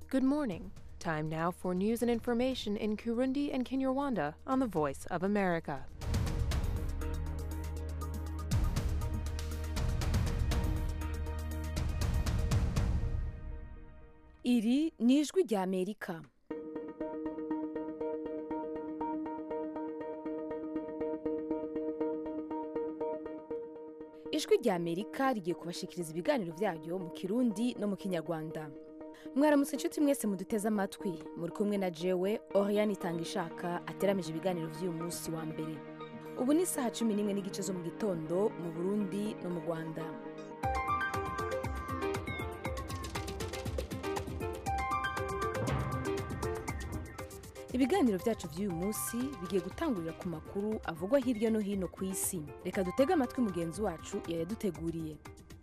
Good morning. Time now for news and information in Kurundi and Kinyarwanda on the Voice of America. iri ni ijwi rya amerika ijwi rya amerika rigiye kubashikiriza ibiganiro byayo mu kirundi no mu kinyarwanda mwaramutse inshuti mwese muduteze amatwi muri kumwe na jewe oriane itanga ishaka ateramije ibiganiro by'uyu munsi wa mbere ubu ni isaha cumi n'imwe n'igice zo mu gitondo mu burundi no mu rwanda ibiganiro byacu by'uyu munsi bigiye gutangurira ku makuru avugwa hirya no hino ku isi reka dutege amatwi mugenzi wacu yayaduteguriye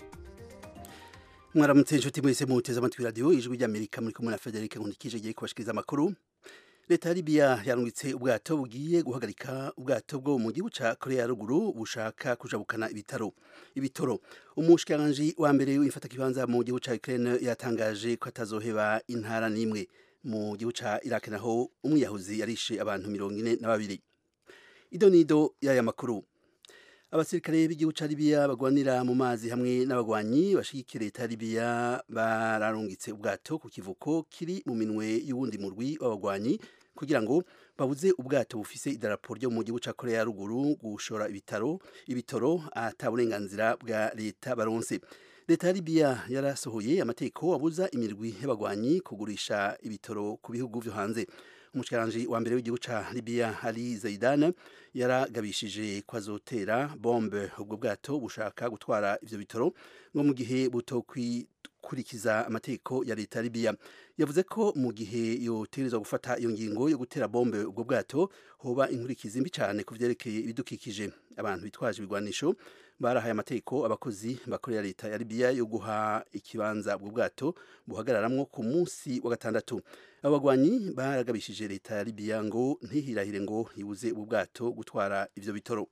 mwaramutse inshuti mwese muteze amatwi radiyo ijwi ry'amerika muri kumwe na federike nkundikije igiye kubashikiriza amakuru leta ya libiya yarungitse ubwato bugiye guhagarika ubwato bwo mu gihugu ca korea ya ruguru bushaka kujabukana ibitaro ibitoro umushikiranganji wa mbere w'imfatakibanza mu gihugu ca ukraine yatangaje ko atazoheba intara n'imwe mu gihugu ca iraq naho umwiyahuzi yarishe abantu mirongo ine na babiri ido nido y'aya makuru abasirikare b'igihugu ca libiya bagwanira mu mazi hamwe n'abagwanyi bashigikira leta ya libiya bararungitse ubwato ku kivuko kiri mu minwe y'uwundi murwi w'abagwanyi kugira ngo babuze ubwato bufise idarapo ryo mu gihugu ca korea ya ruguru gushora ibitaro ibitoro ata burenganzira bwa leta baronse leta ya libiya yarasohoye amategeko abuza imirwi y'abagwanyi kugurisha ibitoro ku bihugu vyo hanze umushikiranganji wa mbere w'igihugu ca libiya ali zaidan yaragabishije ko azotera bombe ubwo bwato bushaka gutwara ivyo bitoro ngo mu gihe butokurikiza amategeko ya leta ya libiya yavuze ko mu gihe yotegerezwa gufata iyo ngingo yo gutera bombe ubwo bwato hoba inkurikizi mbi cane ku vyerekeye ibidukikije abantu bitwaje ibigwanisho barahaye amategeko abakozi bakorera leta ya libiya yo guha ikibanza ubwo bwato buhagararamwo ku munsi wa gatandatu abo bagwanyi baragabishije leta ya libiya ngo ntihirahire ngo ibuze ubu bwato gutwara ivyo bitoro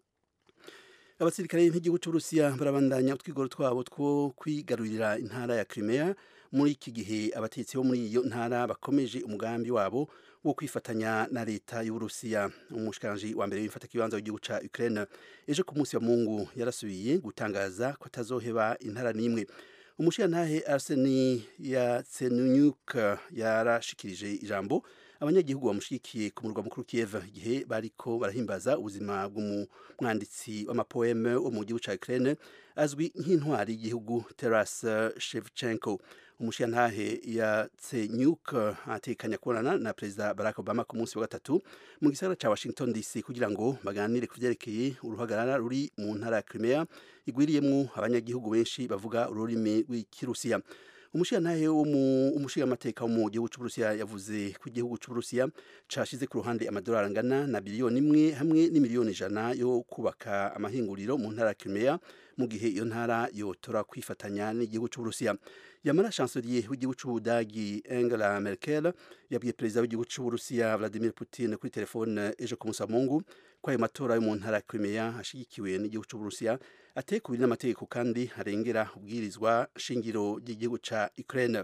abasirikare b'igihugu c'uburusiya barabandanya utwigoro twabo two kwigarurira intara ya crimea muri iki gihe abatetsi bo muri iyo ntara bakomeje umugambi wabo wo kwifatanya na leta y'uburusiya umushikiranganji wa mbere w'imfatakibanza w'igihugu ca ukraine ejo ku munsi wa mungu yarasubiye gutangaza ko atazoheba intara n'imwe umushirantahe arseni yatsenunyuk yarashikirije ijambo abanyagihugu bamushigikiye ku murwa mukuru Kiev igihe bariko barahimbaza ubuzima bw'umwanditsi w'amapoeme wo mu gihugu ca Ukraine azwi nk'intwari y'igihugu Taras Shevchenko umushirantahe yatsenyuk atekanya kubonana na perezida Barack Obama ku munsi wa gatatu mu gisagara ca Washington DC kugira ngo baganire ku vyerekeye uruhagarara ruri mu ntara ya Crimea igwiriyemwo abanyagihugu benshi bavuga ururimi rw'ikirusiya umushirantahe wo mu umushingamateka wo mu gihugu c'uburusiya yavuze ko igihugu c'uburusiya cashize ku ruhande amadolari angana na biliyoni imwe hamwe n'imiliyoni ijana yo kubaka amahinguriro mu ntara ya Crimea mu gihe iyo ntara yotora kwifatanya n'igihugu c'uburusiya yamara chancelier w'igihugu c'ubudagi Angela Merkel yabwiye perezida w'igihugu c'uburusiya Vladimir Putin kuri telefone ejo ku munsi wa Mungu ko ayo matora yo mu ntara ya Crimea ashigikiwe n'igihugu c'uburusiya ateye kubiri n'amategeko kandi arengera ubwirizwa shingiro ry'igihugu ca Ukraine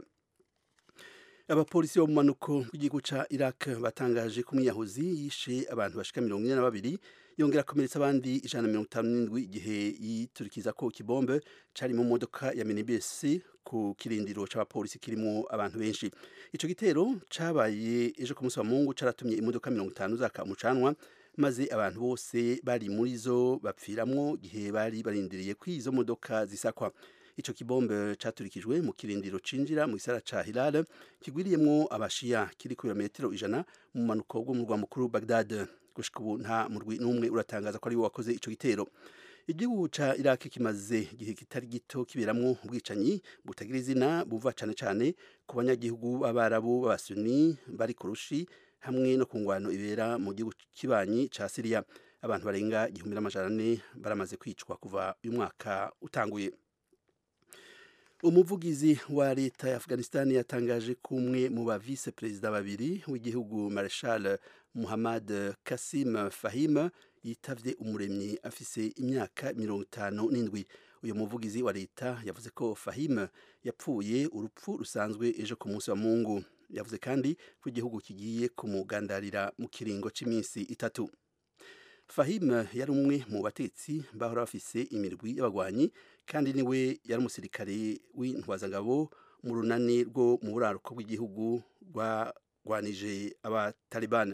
abapolisi bo mu manuko bw'igihugu ca Iraq batangaje ko umwiyahuzi yishe abantu bashika mirongo ine na babiri yongera akomeretsa abandi ijana na mirongo itanu n'indwi igihe yiturikiza ko ikibombe cari mu modoka ya minibus ku kirindiro c'abapolisi kirimwo abantu benshi ico gitero cabaye ejo ku munsi wa mungu caratumye imodoka mirongo itanu zaka umucanwa maze abantu bose bari muri zo bapfiramwo gihe bari barindiriye ko izo modoka zisakwa ico kibombe caturikijwe mu kirindiro cinjira mu gisara ca Hilal kigwiriyemwo abashiya kiri ku birometero ijana mu manuko bw'umurwa mukuru Baghdad gushika ubu nta murwi n'umwe uratangaza ko ari we wakoze ico gitero igihugu ca Iraq kimaze igihe kitari gito kiberamwo ubwicanyi butagira izina buva cane cane ku banyagihugu b'abarabu b'abasuni bari ku rushi hamwe no ku ngwano ibera mu gihugu kibanyi ca Syria abantu barenga igihumbi n'amajana ane baramaze kwicwa kuva uyu mwaka utanguye umuvugizi wa leta ya Afghanistan yatangaje ko umwe mu ba vice perezida babiri w'igihugu Marshal Muhammad Kasim Fahim yitavye umuremyi afise imyaka mirongo itanu n'indwi uyu muvugizi wa leta yavuze ko fahim yapfuye urupfu rusanzwe ejo ku munsi wa mungu yavuze kandi ko igihugu kigiye kumugandarira mu kiringo cy'iminsi itatu fahim yari umwe mu batetsi bahora bafise imirwi y'abagwanyi kandi niwe yari umusirikare w'intwazangabo mu runani rwo mu buraruko bw'igihugu rwarwanije abatalibani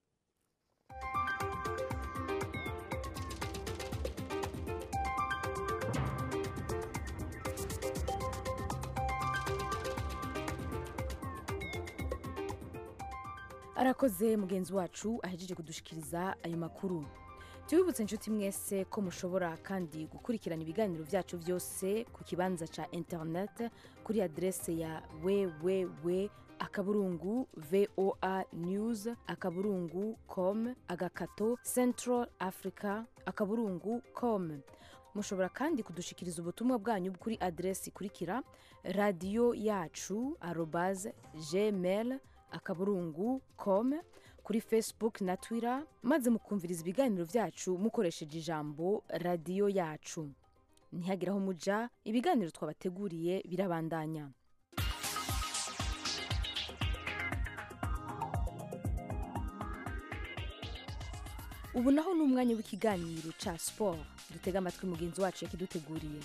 arakoze mugenzi wacu ahejeje kudushikiriza ayo makuru tubibutse inshuti mwese ko mushobora kandi gukurikirana ibiganiro byacu byose ku kibanza cya interineti kuri aderese ya www akaburungu voa news akaburungu com agakato central africa akaburungu com mushobora kandi kudushikiriza ubutumwa bwanyu kuri aderesi ikurikira radiyo yacu arobaze gmail akaburungu com kuri facebook na twitter maze mukumviriza ibiganiro byacu mukoresheje ijambo radiyo yacu ntihagire aho muja ibiganiro twabateguriye birabandanya ubu naho ni umwanya w'ikiganiro cya siporo dutega amatwi mugenzi wacu yakiduteguriye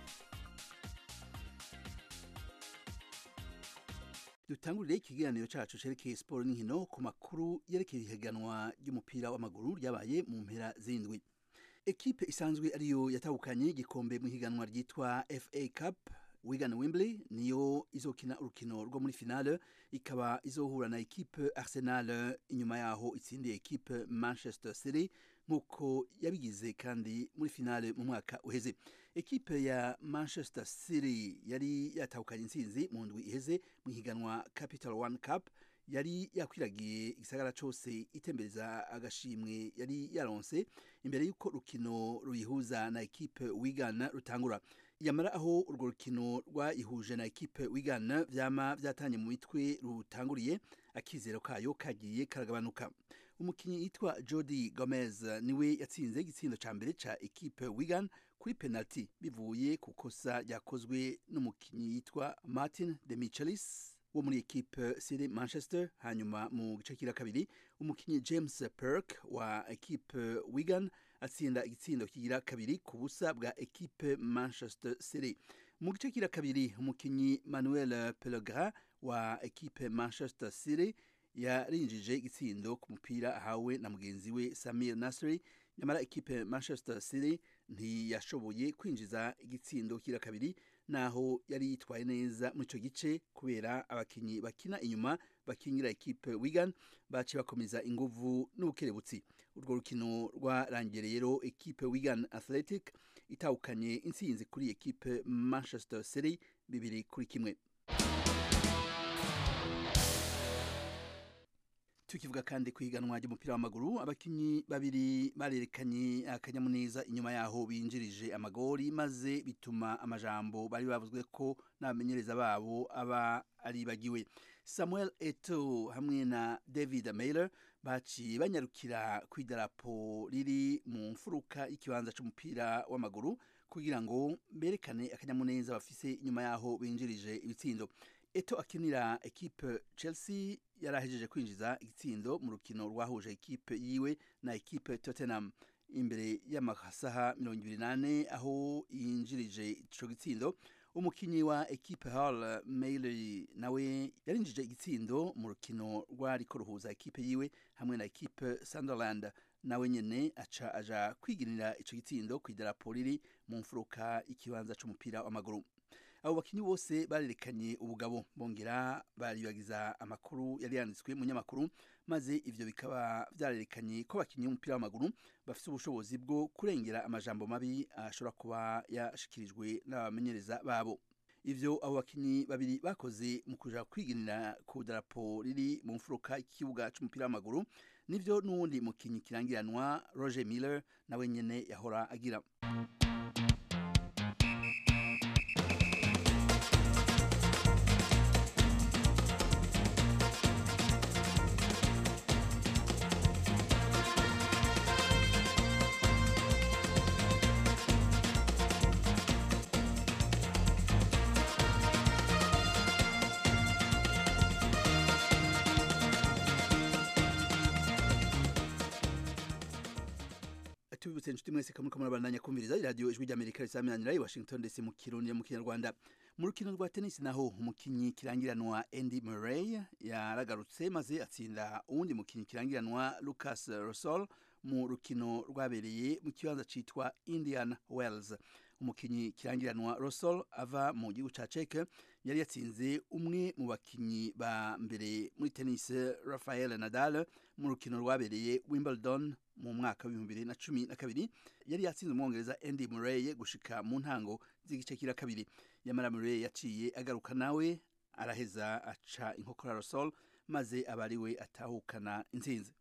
dutangurire ikiganiro cyacu cerekeye siporo n'inkino ku makuru yerekeye ihiganwa ry'umupira w'amaguru ryabaye mu mpera z'indwi ekipe isanzwe ariyo yatahukanye igikombe mu ihiganwa ryitwa fa cup wigan wembley niyo izokina urukino rwo muri finale ikaba izohura na ekipe arsenal inyuma yaho itsindiye ekipe manchester city nk'uko yabigize kandi muri finale mu mwaka uheze ekipe ya manchester city yari yatahukanye intsinzi mu ndwi iheze mu ihiganwa capital one cup yari yakwiragiye igisagara cyose itembereza agashimwe yari yaronse imbere y'uko rukino ruyihuza na ekipe wigana rutangura yamara aho urwo rukino rwayihuje na ekipe wigana vyama vyatanye mu mitwe rutanguriye akizero kayo kagiye karagabanuka umukinnyi yitwa jody gomez niwe yatsinze igitsindo ca mbere ca ekipe wigan kuri penalty bivuye ku kosa ryakozwe n'umukinnyi yitwa martin de michelis wo muri ekipe city manchester hanyuma mu gice kira kabiri umukinnyi james perk wa ekipe wigan atsinda igitsindo kigira kabiri ku busa bwa ekipe manchester city mu gice kira kabiri umukinnyi manuel pellegrin wa ekipe manchester city yarinjije igitsindo ku mupira ahawe na mugenzi we samir nasri nyamara ekipe manchester city ntiyashoboye kwinjiza igitsindo kira kabiri naho yari yitwaye neza muri icyo gice kubera abakinnyi bakina inyuma bakingira ekipe wigan bace bakomeza inguvu n'ubukerebutsi urwo rukino rwarangiye rero ekipe wigan athletic itahukanye intsinzi kuri ekipe manchester city bibiri kuri kimwe tukivuga kandi ku ihiganwa ry'umupira w'amaguru abakinnyi babiri barerekanye akanyamuneza inyuma yaho binjirije amagori maze bituma amajambo bari bavuzwe ko n'abamenyereza babo aba aribagiwe samuel eto hamwe na david mailer baciye banyarukira ku idarapo riri mu mfuruka y'ikibanza cy'umupira w'amaguru kugira ngo berekane akanyamuneza bafise inyuma yaho binjirije ibitsindo eto akinira ekipe chelsea yari ahejeje kwinjiza igitsindo mu rukino rwahuje ekipe yiwe na ekipe tottenham imbere y'amasaha mirongo ibiri n'ane aho yinjirije ico gitsindo umukinyi wa ekipe hall mailey nawe yarinjije igitsindo mu rukino rwariko ruhuza ekipe yiwe hamwe na ekipe sunderland nawe nyene aca aja kwiginira ico gitsindo ku idarapo riri mu mfuruka y'ikibanza c'umupira w'amaguru abo bakinyi bose barerekanye ubugabo bongera baribagiza amakuru yari yanditswe mu nyamakuru maze ivyo bikaba vyarerekanye ko abakinyi b'umupira w'amaguru bafise ubushobozi bwo kurengera amajambo mabi ashobora kuba yashikirijwe n'abamenyereza babo ivyo abo bakinyi babiri bakoze mu kuja kwiginira ku darapo riri mu mfuruka y'ikibuga c'umupira w'amaguru nivyo n'uwundi mukinyi kirangiranwa roger miller nawe nyene yahora agira tubibutse inshuti mwese kamwe kamwe barandanya kumviriza iradiyo ijwi ry'amerika risaminanira i washington dc mu kirundi mu kinyarwanda mu rukino rwa tenisi naho umukinyi kirangiranwa andy murray yaragarutse maze atsinda uwundi mukinyi kirangiranwa lucas rosol mu rukino rwabereye mu kibanza citwa indian wells umukinyi kirangiranwa rosol ava mu gihugu ca ceke yari yatsinze umwe mu bakinyi ba mbere muri tennis rafael nadal mu rukino rwabereye wimbledon mu mwaka w'ibihumbi bibiri na cumi na kabiri yari yatsinze umwongereza andy murray gushika mu ntango z'igice kira kabiri yamara murray yaciye agaruka nawe araheza aca inkokora rosol maze aba ari we atahukana intsinzi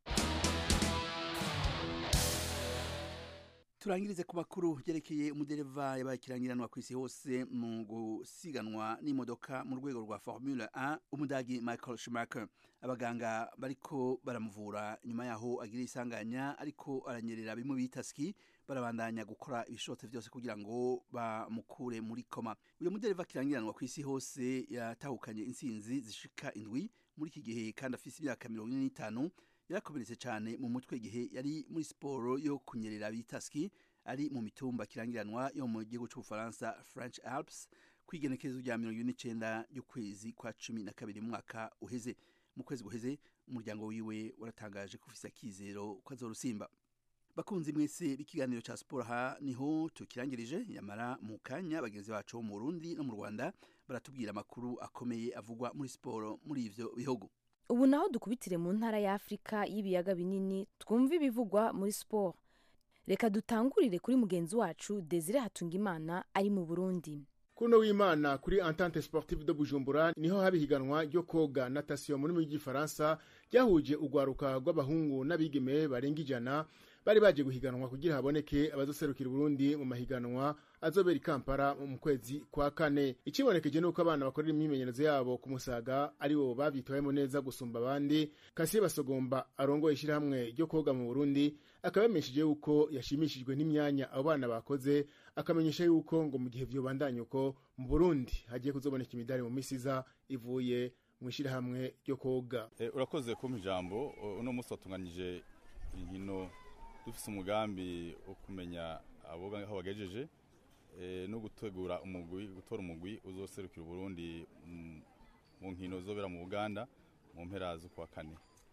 turangirize ku makuru yerekeye umudereva yabaye ikirangiranwa ku isi hose mu gusiganwa n'imodoka mu rwego rwa formule 1 umudagi michael schumacher abaganga bariko baramuvura nyuma yaho agira isanganya ariko aranyerera bimwe bita ski barabandanya gukora ibishobotse byose kugira ngo bamukure muri koma uyu mudereva kirangiranwa ku isi hose yatahukanye intsinzi zishika indwi muri iki gihe kandi afise imyaka mirongo ine n'itanu yarakomeretse cyane mu mutwe igihe yari muri siporo yo kunyerera bita ski ari mu mitumba kirangiranwa yo mu gihugu cy'ubufaransa french alps ku igenekerezo rya mirongo ine n'icenda ry'ukwezi kwa cumi na kabiri mu mwaka uheze mu kwezi guheze umuryango wiwe waratangaje ko ufise akizero ko azorusimba bakunzi mwese b'ikiganiro cya siporo aha niho tukirangirije yamara mu kanya bagenzi bacu bo mu burundi no mu rwanda baratubwira amakuru akomeye avugwa muri siporo muri ivyo bihugu ubu naho dukubitire mu ntara ya afurika y'ibiyaga binini twumve ibivugwa muri siporo reka dutangurire kuri mugenzi wacu desire hatungimana ari mu burundi kuno w'imana kuri entente sportive de bujumbura niho haba ihiganwa ryo koga natation muri mu gifaransa ryahuje urwaruka rw'abahungu n'abigeme barenga ijana bari baje guhiganwa kugira haboneke abazoserukira Burundi mu mahiganwa azobera i Kampala mu kwezi kwa kane ikibonekeje nuko abana bakorera imyimenyerezo yabo ku musaga ari bo bavyitwayemo neza gusumba abandi Kasiye Basogomba arongoye ishirahamwe ryo koga mu Burundi akabamenyesheje yuko yashimishijwe n'imyanya abo bana bakoze akamenyesha yuko ngo mu gihe vyobandanya uko mu Burundi hagiye kuzoboneka imidari mu misiza ivuye mu ishirahamwe ryo koga e, urakoze kumpa ijambo uno munsi watunganyije inkino dufise umugambi wo kumenya abo aho bagejeje no gutegura umugwi gutora umugwi uzoserukira Burundi mu nkino zobera mu Uganda mu mpera z'ukwa kane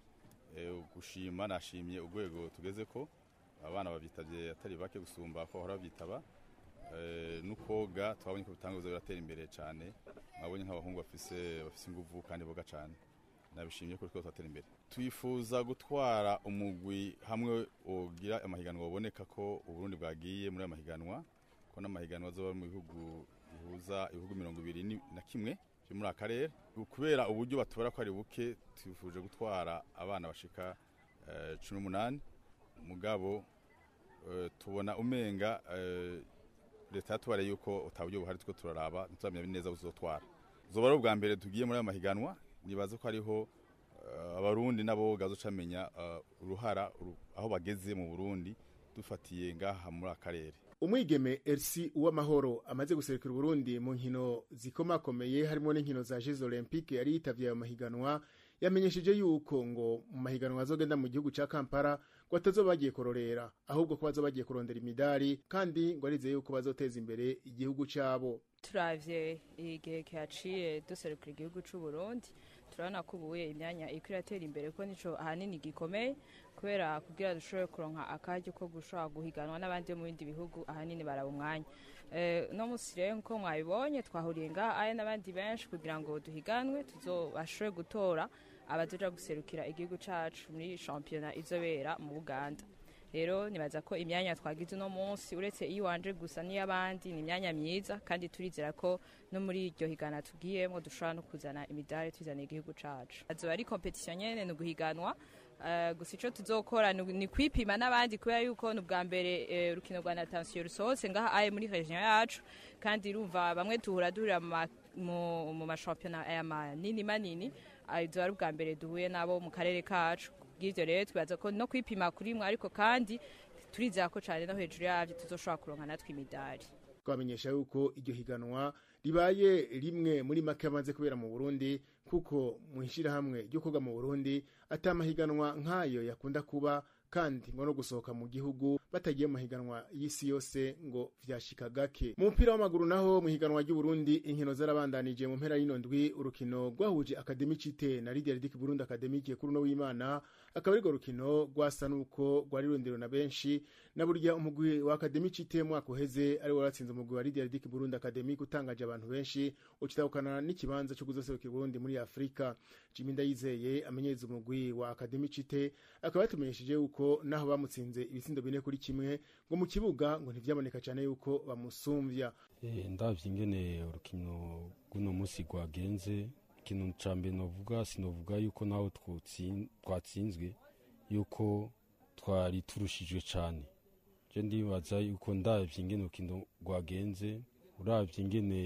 gushima nashimye urwego tugeze ko abana babyitabye atari bake gusumba ko bahora babyitaba n'ukoga twabonye ko bitanguza biratera imbere cyane mwabonye nk'abahungu bafise bafise inguvu kandi boga cyane nabishimye ko twese twatera imbere twifuza gutwara umugwi hamwe ugira amahiganwa uboneka ko uburundi bwagiye muri aya mahiganwa ko n'amahiganwa azoba mu bihugu bihuza ibihugu mirongo ibiri na kimwe byo muri akarere kubera uburyo batubara ko ari buke twifuje gutwara abana bashika cumi n'umunani mugabo tubona umenga leta yatubareye yuko utaburyo buhari two turaraba ntituramenya neza buzotwara zoba ari ubwa mbere tugiye muri aya mahiganwa nibaza ko hariho abarundi nabo gazocamenya uruhara aho bageze mu burundi dufatiye ngaha muri akarere umwigeme Elsie uwamahoro amaze guserukira Burundi mu nkino zikomakomeye harimo n'inkino za Jeux Olympique yari yitavye ayo mahiganwa yamenyesheje yuko ngo mu mahiganwa azogenda mu gihugu ca Kampala ngo atazoba bagiye kororera ahubwo ko bazoba bagiye kurondera imidari kandi ngo arizeye yuko bazoteza imbere igihugu cabo turavye igihe kihaciye duserukira igihugu c'u Burundi turabona ko ubuye imyanya iko iratera imbere ko nico ahanini gikomeye kubera kugira dushobore kuronka akaryo ko gushobora guhiganwa n'abandi bo mu bindi bihugu ahanini baraba umwanya no musi rero nko mwabibonye twahuriye ngaha aya n'abandi benshi kugira ngo duhiganwe tuzobashobore gutora abazoja guserukira igihugu cacu muri shampiyona izobera mu Buganda rero nibaza ko imyanya twagize uno munsi uretse iwanje gusa n'iy'abandi ni imyanya myiza kandi turizera ko no muri iryo higana tugiyemo dushobora no kuzana imidari tuzana igihugu cacu azoba ari competition nyene ni uguhiganwa gusa ico tuzokora ni kwipima n'abandi kubera yuko ni ubwa mbere urukino rwa natansiyo rusohotse ngaha aye muri region yacu kandi urumva bamwe tuhura duhurira mu mashampiyona aya manini manini izoba ari ubwa mbere duhuye nabo mu karere kacu bw'ibyo rero twibaza ko no kwipima kuri mwe ariko kandi turizera ko cyane no hejuru yabyo tuzoshobora kuronka natwe imidari twamenyesha yuko iryo higanwa ribaye rimwe muri make amaze kubera mu Burundi kuko mu ishyirahamwe ryo koga mu Burundi atamahiganwa nk'ayo yakunda kuba kandi ngo no gusohoka mu gihugu batagiye mu mahiganwa y'isi yose ngo vyashika gake mu mupira w'amaguru naho mu higanwa ry'uburundi inkino zarabandanije mu mpera y'ino ndwi urukino rwahuje akademi cite na lidia ridik burundi akademike kuri uno w'imana akaba arirwo rukino rwasa n'uko rwari rurondero na benshi na burya umugwi wa akademi cite mwaka uheze ari waratsinze umugwi wa lidia ridik burundi akademike utangaje abantu benshi ukitahukana n'ikibanza cyo kuzoserukira Burundi muri Afrika Jimmy Ndayizeye amenyereza umugwi wa Academy Cite akaba yatumenyesheje yuko naho bamutsinze ibitsindo bine kuri kimwe ngo mu kibuga ngo ntivyaboneka cyane yuko bamusumvya Eh, ndavye ingene urukino rw'uno musi rwagenze ikintu ca mbere novuga sinovuga yuko naho twotsin- twatsinzwe yuko twari turushijwe cane je ndibaza yuko ndavye ingene urukino rwagenze uravye ingene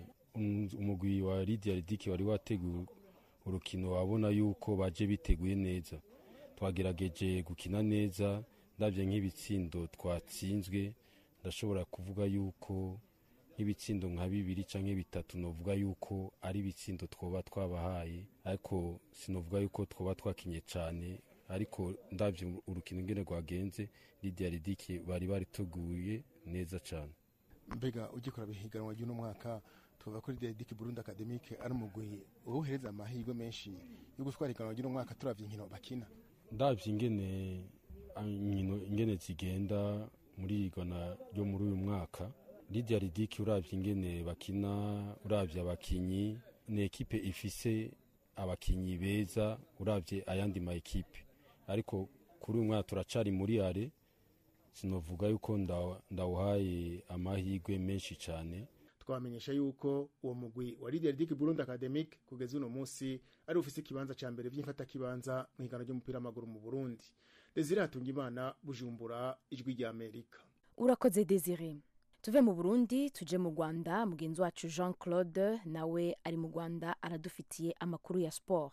um- umugwi wa Lydia Ridiki wari wateguye urukino wabona yuko baje biteguye neza twagerageje gukina neza ndavye nk'ibitsindo twatsinzwe ndashobora kuvuga yuko nk'ibitsindo nka bibiri canke bitatu novuga yuko ari ibitsindo twoba twabahaye ariko sinovuga yuko twoba twakinye cane ariko ndavye urukino ingene rwagenze Lydia Ridiki bari bariteguye neza cane mbega ugikora bihiganwa ry'uno mwaka tuvuga ko lidia ridik burundi akademike ari umugwi uwuhereza amahirwe menshi yo gutwara higanwa ry'uno mwaka turavye inkino bakina ndavye ingene ah, inkino ingene zigenda muri igana ryo muri uyu mwaka Lydia Ridiki uravye ingene bakina uravye abakinyi ni ekipe ifise abakinyi beza uravye ayandi ma ekipe ariko kuri uyu mwaka turacari muri are sinovuga yuko nda- ndawuhaye amahirwe menshi cane twamenyesha yuko uwo mugwi wa lidia ridik burundi academic kugeza uno munsi ari ufise ikibanza ca mbere vy'imfatakibanza mu higanwa ry'umupira w'amaguru mu burundi desire hatungimana bujumbura ijwi rya amerika urakoze desire tuve mu burundi tuje mu rwanda mugenzi wacu jean claude nawe ari mu rwanda aradufitiye amakuru ya siporo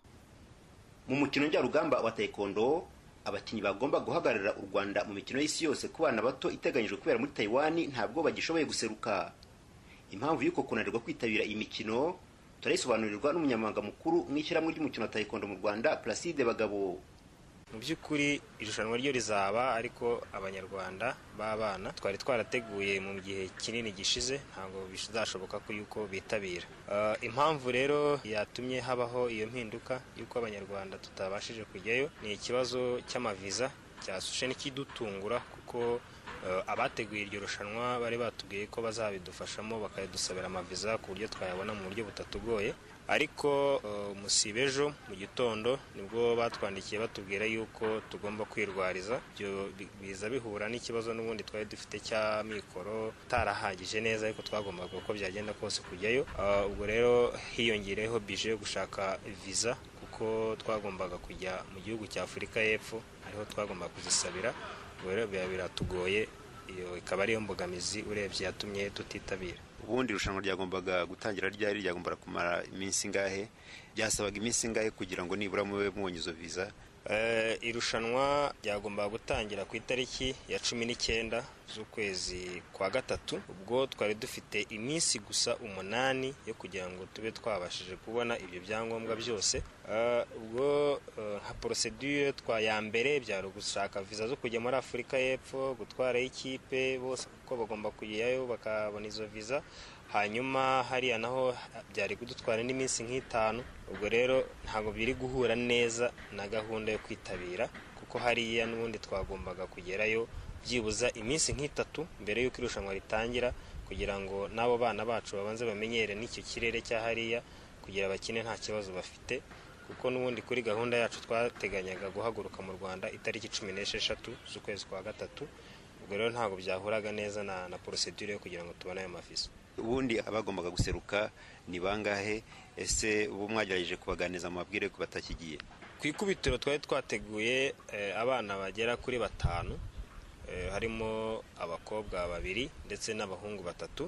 mu mukino njyarugamba wa taekwondo abakinnyi bagomba guhagararira u rwanda mu mikino y'isi yose ku bana bato iteganyijwe kubera muri taiwan ntabwo bagishoboye guseruka impamvu y'uko kunanirwa kwitabira iyi mikino turayisobanurirwa n'umunyamabanga mukuru mu ishyirahamwe ry'umukino wa taekwondo mu rwanda placide bagabo mu by'ukuri irushanwa ryo rizaba ariko abanyarwanda b'abana twari twarateguye mu gihe kinini gishize ntabwo bizashoboka ko yuko bitabira Uh, impamvu rero yatumye habaho iyo mpinduka y'uko abanyarwanda tutabashije kujyayo ni ikibazo cy'amaviza cyasushe n'ikidutungura kuko uh, abateguye iryo rushanwa bari batubwiye ko bazabidufashamo bakadusabira amaviza ku buryo twayabona mu buryo butatugoye ariko uh, musibe ejo mu gitondo nibwo batwandikiye batubwira yuko tugomba kwirwariza ibyo bi- biza bihura n'ikibazo n'ubundi twari dufite cya mikoro utarahagije neza ariko twagombaga uko byagenda kose kujyayo Uh, ubwo rero hiyongereyeho bije yo gushaka viza kuko twagombaga kujya mu gihugu cya afurika y'epfo ariho twagombaga kuzisabira ubwo rero biba biratugoye iyo ikaba ariyo mbogamizi urebye yatumye tutitabira ubundi irushanwa ryagombaga gutangira ryari ryagombaga kumara iminsi ingahe byasabaga iminsi ingahe kugira ngo nibura mube mubonye izo viza Eh, irushanwa ryagombaga gutangira ku itariki ya cumi n'icyenda z'ukwezi kwa gatatu ubwo twari dufite iminsi gusa umunani yo kugira ngo tube twabashije kubona ibyo byangombwa byose Eh, ubwo eh, nka porosedure twa ya mbere byari gushaka viza zo kujya muri afurika y'epfo gutwarayo ikipe bose kuko bagomba kujyayo bakabona izo viza hanyuma hariya naho byari kudutwara n'iminsi nk'itanu ubwo rero ntabwo biri guhura neza na gahunda yo kwitabira kuko hariya n'ubundi twagombaga kugerayo byibuza iminsi nk'itatu mbere y'uko irushanwa ritangira kugira ngo n'abo bana bacu babanze bamenyere n'icyo kirere cya hariya kugira bakine nta kibazo bafite kuko n'ubundi kuri gahunda yacu twateganyaga guhaguruka mu rwanda itariki cumi n'esheshatu z'ukwezi kwa gatatu ubwo rero ntabwo byahuraga neza na, na porosedure yo kugira ngo tubone ayo mavisa ubundi abagombaga guseruka ni bangahe ese ubu mwagerageje kubaganiza amabwire ko batakigiye ku ikubitiro twari twateguye eh, abana bagera kuri batanu eh, harimo abakobwa babiri ndetse n'abahungu batatu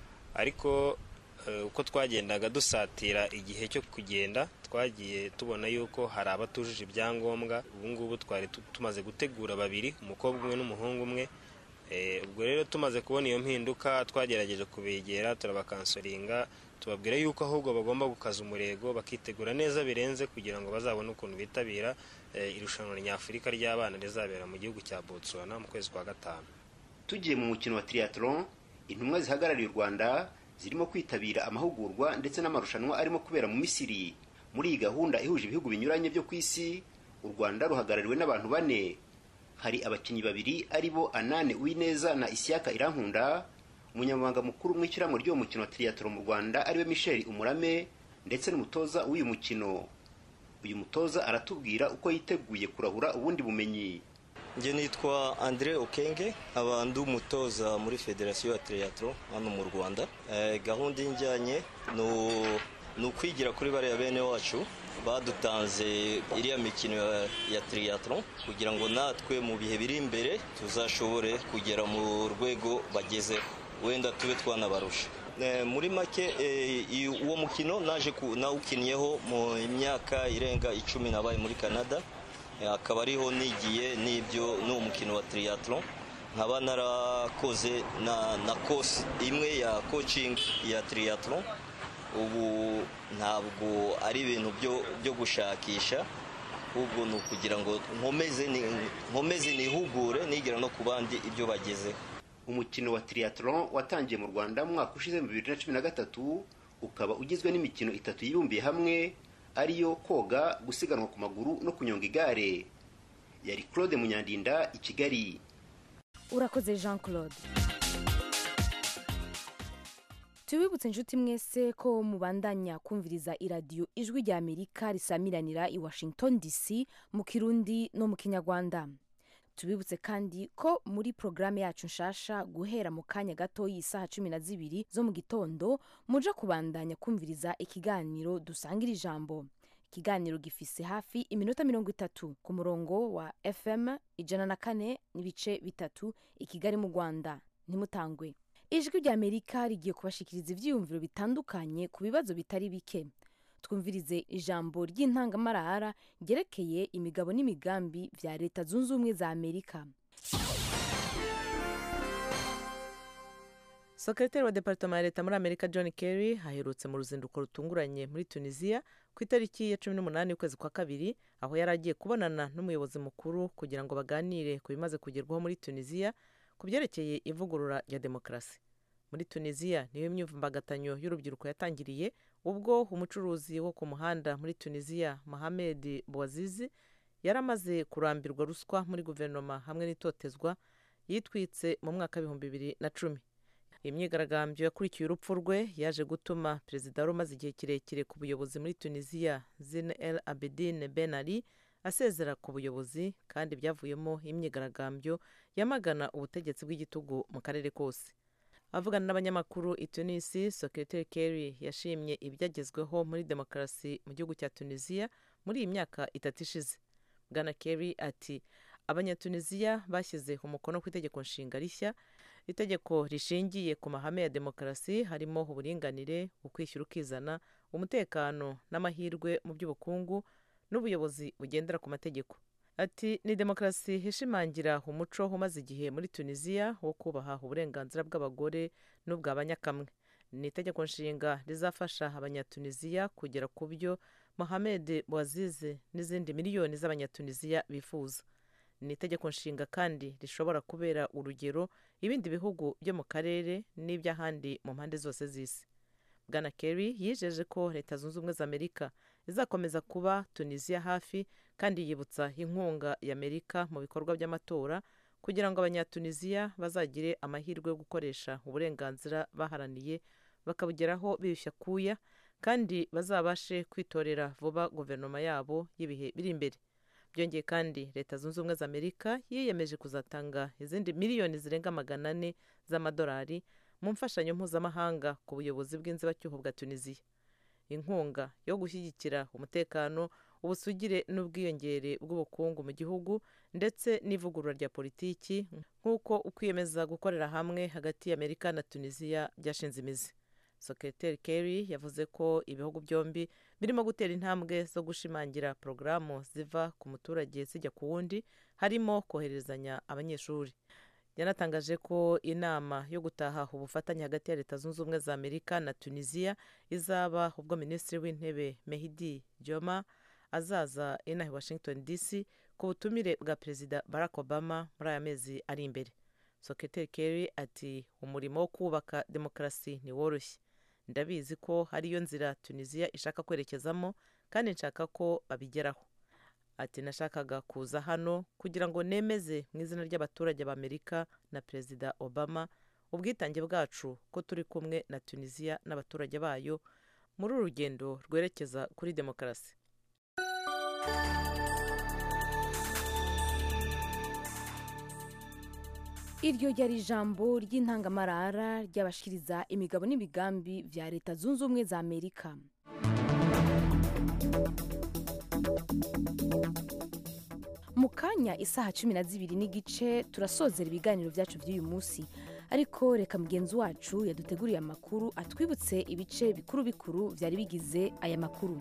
ariko eh, uko twagendaga dusatira igihe cyo kugenda twagiye tubona yuko hari abatujuje ibyangombwa ubu ngubu twari tu- tumaze gutegura babiri umukobwa umwe n'umuhungu umwe ubwo rero tumaze kubona iyo mpinduka twagerageje kubegera turabakansoringa tubabwira yuko ahubwo bagomba gukaza umurego bakitegura neza birenze kugira ngo bazabone ukuntu bitabira irushanwa nyafurika ry'abana rizabera mu gihugu cya botswana mu kwezi kwa gatanu tugiye mu mukino wa triathlon intumwa zihagarariye u rwanda zirimo kwitabira amahugurwa ndetse n'amarushanwa arimo kubera mu misiri muri iyi gahunda ihuje ibihugu binyuranye byo ku isi u rwanda ruhagarariwe n'abantu bane hari abakinnyi babiri ari bo anane uwineza na isiyaka irankunda umunyamabanga mukuru mu ishyirahamwe ry'uwo mukino wa triathlon mu rwanda ariwe michel umurame ndetse n'umutoza w'uyu mukino uyu mutoza aratubwira uko yiteguye kurahura ubundi bumenyi njye nitwa Andre Okenge aba ndi umutoza muri federasiyo ya triathlon hano mu Rwanda gahunda y'injyanye ni ukwigira kuri bariya bene wacu badutanze iriya mikino ya triathlon kugira ngo natwe mu bihe biri imbere tuzashobore kugera mu rwego bagezeho wenda tube twanabarusha muri make uwo mukino naje nawukinnyeho mu myaka irenga icumi nabaye muri canada akaba ariho nigiye n'ibyo n'uwo mukino wa triathlon nkaba narakoze na kosi imwe ya coaching ya triathlon ubu ntabwo ari ibintu byo gushakisha ahubwo ni ukugira ngo nkomeze nihugure nigera no ku bandi ibyo bagezeho umukino wa triathlon watangiye mu rwanda mu mwaka ushize mu bibiri na cumi na gatatu ukaba ugizwe n'imikino itatu yibumbiye hamwe ariyo koga gusiganwa ku maguru no kunyonga igare yari claude munyandinda i kigali urakoze jean claude tubibutse inshuti mwese ko mubandanya kumviriza iradiyo ijwi rya amerika risamiranira i washington dc mu kirundi no mu kinyarwanda tubibutse kandi ko muri porogaramu yacu nshasha guhera mu kanya gato y'isaha cumi na zibiri zo mu gitondo muja kubandanya kumviriza ikiganiro dusangira ijambo ikiganiro gifise hafi iminota mirongo itatu ku murongo wa fm ijana na kane n'ibice bitatu i kigali mu rwanda ntimutangwe ijwi rya amerika rigiye kubashikiriza ivyiyumviro bitandukanye ku bibazo bitari bike twumvirize ijambo ry'intangamarara ryerekeye imigabo n'imigambi vya leta zunze ubumwe za amerika sekretari wa departema ya leta muri amerika john kerry aherutse mu ruzinduko rutunguranye muri tunisiya ku itariki ya cumi n'umunani y'ukwezi kwa kabiri aho yari agiye kubonana n'umuyobozi mukuru kugira ngo baganire ku bimaze kugerwaho muri tunisiya ku byerekeye ivugurura rya demokarasi muri tunisiya niyo imyivumbagatanyo y'urubyiruko yatangiriye ubwo umucuruzi wo ku muhanda muri tunisiya mohamed bouazizi yari amaze kurambirwa ruswa muri guverinoma hamwe n'itotezwa yitwitse mu mwaka w'ibihumbi bibiri na cumi iyi myigaragambyo yakurikiye urupfu rwe yaje gutuma perezida wari umaze igihe kirekire ku buyobozi muri tunisiya zine el abedine ben ali asezera ku buyobozi kandi byavuyemo imyigaragambyo yamagana ubutegetsi bw'igitugu mu karere kose avugana n'abanyamakuru i tunisi sekretari kerry yashimye ibyagezweho muri demokarasi mu gihugu cya tunisiya muri iyi myaka itatu ishize bwana kerry ati abanyatunisiya bashyize umukono ku itegeko nshinga rishya itegeko rishingiye ku mahame ya demokarasi harimo uburinganire ukwishyura ukizana umutekano n'amahirwe mu by'ubukungu n'ubuyobozi bugendera ku mategeko ati ni demokarasi ishimangira umuco umaze igihe muri tunisiya wo kubaha uburenganzira bw'abagore n'ubw'abanyakamwe ni itegeko nshinga rizafasha abanyatunisiya kugera ku byo mohamed bouazizi n'izindi miliyoni z'abanyatunisiya bifuza ni itegeko nshinga kandi rishobora kubera urugero ibindi bihugu byo mu karere n'iby'ahandi mu mpande zose z'isi bwana kerry yijeje ko leta zunze ubumwe za amerika izakomeza kuba tunisiya hafi kandi yibutsa inkunga y'amerika mu bikorwa by'amatora kugira ngo abanyatunisiya bazagire amahirwe yo gukoresha uburenganzira baharaniye bakabugeraho biyushya kuya kandi bazabashe kwitorera vuba guverinoma yabo y'ibihe biri imbere byongeye kandi leta zunze ubumwe za amerika yiyemeje kuzatanga izindi miliyoni zirenga magana ane z'amadolari mu mfashanyo mpuzamahanga ku buyobozi bw'inzibacyuho bwa tunisiya inkunga yo gushyigikira umutekano ubusugire n'ubwiyongere bw'ubukungu mu gihugu ndetse n'ivugurura rya politiki nk'uko ukwiyemeza gukorera hamwe hagati y'amerika na tunisiya byashinze imizi sekreteri kerry yavuze ko ibihugu byombi birimo gutera intambwe zo gushimangira porogaramu ziva ku muturage zijya ku wundi harimo koherezanya abanyeshuri yanatangaje ko inama yo gutaha ubufatanye hagati ya leta zunze ubumwe za amerika na tunisiya izaba ubwo minisitiri w'intebe mehidi joma azaza inaha i washington dc ku butumire bwa perezida barack obama muri aya mezi ari imbere soketeri kerry ati umurimo wo kubaka demokarasi ntiworoshye ndabizi ko ariyo nzira tunisiya ishaka kwerekezamo kandi nshaka ko babigeraho ati nashakaga kuza hano kugira ngo nemeze mu izina ry'abaturage b'amerika na perezida obama ubwitange bwacu ko turi kumwe na tunisiya n'abaturage bayo muri uru rugendo rwerekeza kuri demokarasi iryo ryari ijambo ry'intangamarara ry'abashikiriza imigabo n'imigambi bya leta zunze ubumwe za amerika mu kanya isaha cumi na zibiri n'igice turasozera ibiganiro byacu by'uyu munsi ariko reka mugenzi wacu yaduteguriye amakuru atwibutse ibice bikuru bikuru byari bigize aya makuru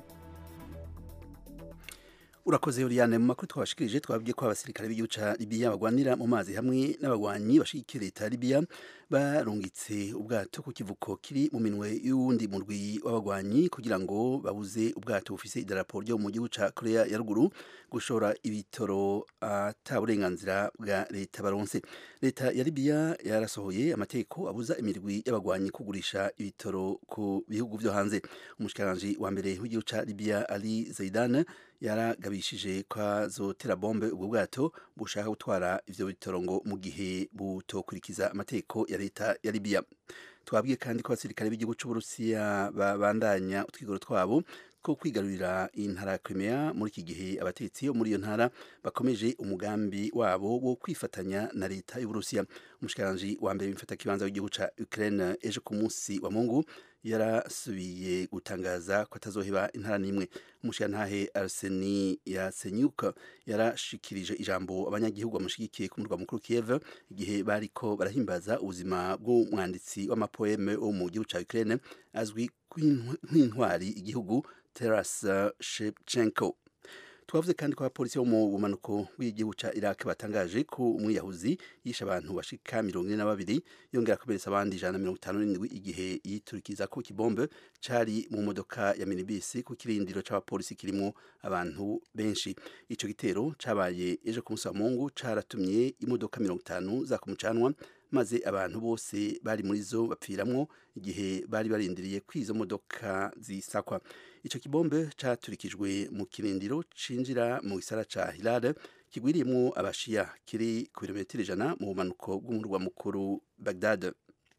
urakoze Oriane mu makuru twabashikirije twabwiye ko abasirikare b'igihugu ca Libya bagwanira mu mazi hamwe n'abagwanyi bashigikiye leta ya Libya barungitse ubwato ku kivuko kiri mu minwe y'uwundi murwi w'abagwanyi kugira ngo babuze ubwato bufise idarapo ryo mu gihugu ca Korea ya ruguru gushora ibitoro ata burenganzira bwa leta baronse leta ya Libya yarasohoye amategeko abuza imirwi y'abagwanyi kugurisha ibitoro ku bihugu vyo hanze umushikiranganje wa mbere w'igihugu ca Libya Ali Zaidan yaragabishije ko azotera bombe ubwo bwato bushaka gutwara ivyo bitoro ngo mu gihe butokurikiza amategeko ya leta ya Libya twabwiye kandi ko abasirikare b'igihugu c'Uburusiya babandanya utwigoro twabo ko kwigarurira intara ya Crimea muri iki gihe abatetsi bo muri iyo ntara bakomeje umugambi wabo wo kwifatanya na leta y'Uburusiya umushikiranganje wa mbere w'imfata kibanza w'igihugu ca Ukraine ejo ku munsi wa Mungu yarasubiye gutangaza ko atazoheba intara n'imwe umushirantahe Arseni Yasenyuk yarashikirije ijambo abanyagihugu bamushigikiye ku murwa mukuru Kiev igihe bariko barahimbaza ubuzima bw'umwanditsi w'amapoeme wo mu gihugu ca Ukraine azwi nk'intwari igihugu Taras Shevchenko twavuze kandi ko abapolisi bo mu bumanuko bw'igihugu ca Iraq batangaje ko umwiyahuzi yishe abantu bashika mirongo ine na babiri yongera kuberetsa abandi ijana na mirongo itanu n'indwi igihe yiturikiza ko kibombe cari mu modoka ya minibisi ku kirindiro c'abapolisi kirimwo abantu benshi ico gitero cabaye ejo ku munsi wa mungu caratumye imodoka mirongo itanu za kumucanwa maze abantu bose bari muri zo bapfiramwo igihe bari barindiriye ko izo modoka zisakwa ico kibombe caturikijwe mu kirindiro cinjira mu gisara ca Hilal kigwiriyemwo abashiya kiri ku birometero ijana mu bumanuko bw'umurwa mukuru Baghdad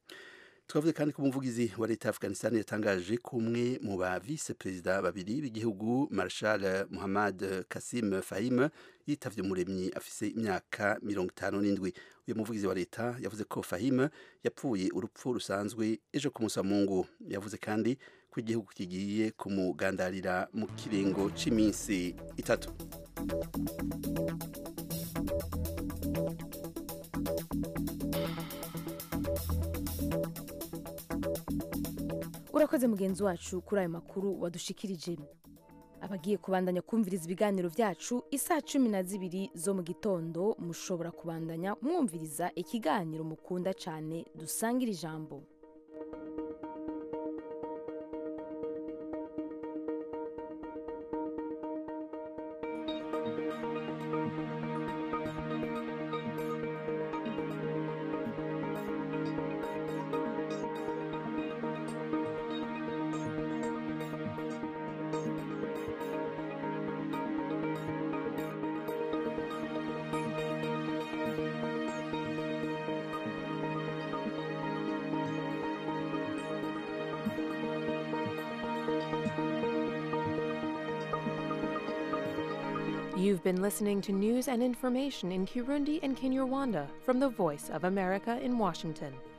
twavuze kandi ko umuvugizi wa leta ya Afghanistan yatangaje ko umwe mu ba vice perezida babiri b'igihugu Marshal Muhammad Kasim Fahim yitavye umuremyi afise imyaka mirongo itanu n'indwi uyu muvugizi wa leta yavuze ko Fahim yapfuye urupfu rusanzwe ejo ku munsi wa Mungu yavuze kandi ko igihugu kigiye kumugandarira mu kiringo c'iminsi itatu urakoze mugenzi wacu kuri ayo makuru wadushikirije abagiye kubandanya kumviriza ibiganiro byacu isaha cumi na zibiri zo mu gitondo mushobora kubandanya mwumviriza ikiganiro mukunda cyane dusangira ijambo You've been listening to news and information in Kirundi and Kinyarwanda from the Voice of America in Washington.